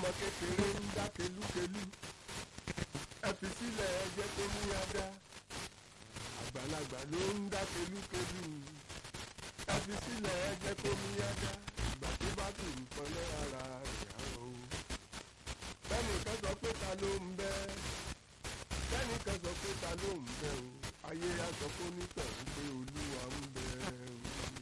ọmọ kékeré ń dá kelúkelú ẹ fi sílẹ̀ ẹ jẹ́ kó ní adá àgbàlagbà ló ń dá kelúkelú ẹ fi sílẹ̀ ẹ jẹ́ kó ní adá ìgbà tó bá tù nǹkan lára rẹ̀ á o. bẹ́ẹ̀ni kan sọ pé ta ló ń bẹ́ bẹ́ẹ̀ni kan sọ pé ta ló ń bẹ́ o ayé á sọ fún onítọ̀hún pé olúwa ń bẹ o.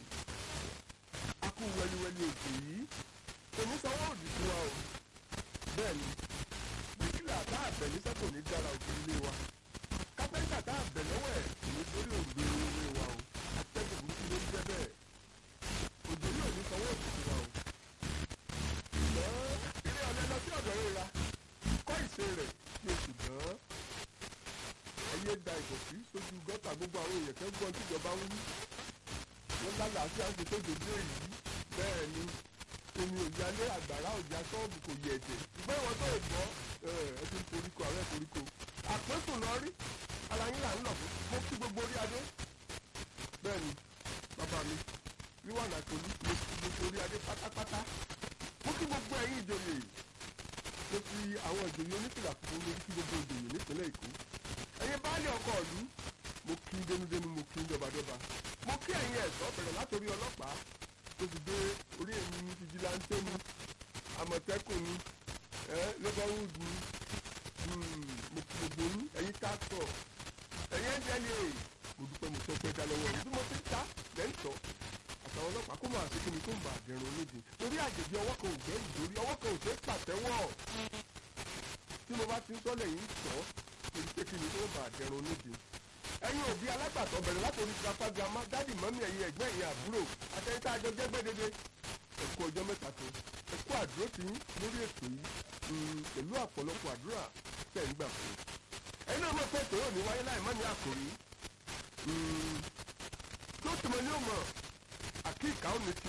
a kú wẹliwẹli ètò yìí èmi sanwó òdì fún wa o bẹ́ẹ̀ ni bíkílà tá a bẹ̀ ní sẹ́kò ní dára òkè ilé wa kápẹ́ńtà tá a bẹ̀ lọ́wọ́ ẹ̀ kò ní torí òǹgbẹ ilé wa o atẹ́gùn burúkú ló ń jẹ́ bẹ́ẹ̀ òjò yóò ní sanwó òdì fún wa o ṣùgbọ́n ilé ọ̀lẹ́ lọ sí ọ̀dọ̀ rẹ̀ ra kọ́ ìṣe rẹ̀ ní oṣù gan-an ẹyẹ da ìdọ̀tí sójú gọ́tà gbogbo àwọn èèyàn kan gbọ́n tíjọba ń wí wọ́n lálàáfíà ń ṣe tó dòdò èyí bẹ́ẹ̀ ni omi òyalé àgbàrá òjà ṣọ́ọ̀bù kò yẹ ẹ̀jẹ̀ ṣùgbọ́n ìwọ̀n tó gbọ́ ẹ ti ń koríko ààrẹ koríko àpéǹsùn lọ rí ara yín là ń lọ fún mo kí gbogbo orí adé bẹ́ẹ̀ ni bàbá mi wíwà nàkólú mo kí gbogbo orí adé pátápátá mo kí gbogbo ẹ̀yin ìjòyè mo fi àwọn ìjòyè onífìlà fún mi kí gbogbo ìjòyè nípínlẹ̀ èkó ẹ̀yin baálé ọkọ̀ ìlú mo kí dénúdénú mo kí dọ́badọ́ba mo kí ẹ̀yin ẹ̀ṣọ́ bẹ̀rẹ̀ látòrí ọlọ́pàá tó fi dé orí èmi ní fìjìláńtẹ́ ni àmọ̀tẹ́kùn ni lọ́gọ́rùd ni mo kí gbogbo yín ẹ̀yin táàtọ̀ ẹ̀yin ẹ̀jẹ̀lẹ̀ mo dúpẹ́ mo tọ́pẹ́ dá lọ́wọ́ yìí bí mo ti ń ta lẹ́ńtọ́ àtàwọn ọlọ́pàá kó máa ṣe kí ni kó ń bà dẹrùn onídìí torí àjèjì ọwọ́ kan ò gbẹ́ ìdórí ọwọ́ kan ò ṣe é pàtẹ́wọ́ tí mo bá ti ń sọ́lẹ̀ yìí ń sọ torí pé kí ni kó ń bà dẹrùn onídìí ẹ̀yin òbí alágbàtọ́ bẹ̀rẹ̀ látòrí grandpa grandma dádì mọ́mí ẹ̀yin ẹ̀gbẹ́ ẹ̀yin àbúrò àtẹ̀yìntà àjọ jẹ́gbẹ́ dédé ẹ̀kú ọjọ́ mẹ́ta tó ẹ̀kú àdúró tí ń lórí ètò yìí pẹ̀lú ọ̀pọ̀lọpọ̀ àdúrà tẹ̀ ń gbà fún ẹ̀yin náà mọ̀ pé ètò yóò ní wáyé láì má ní àkòrí tó tìmọ̀ ní òmò àkíkà ó ní ti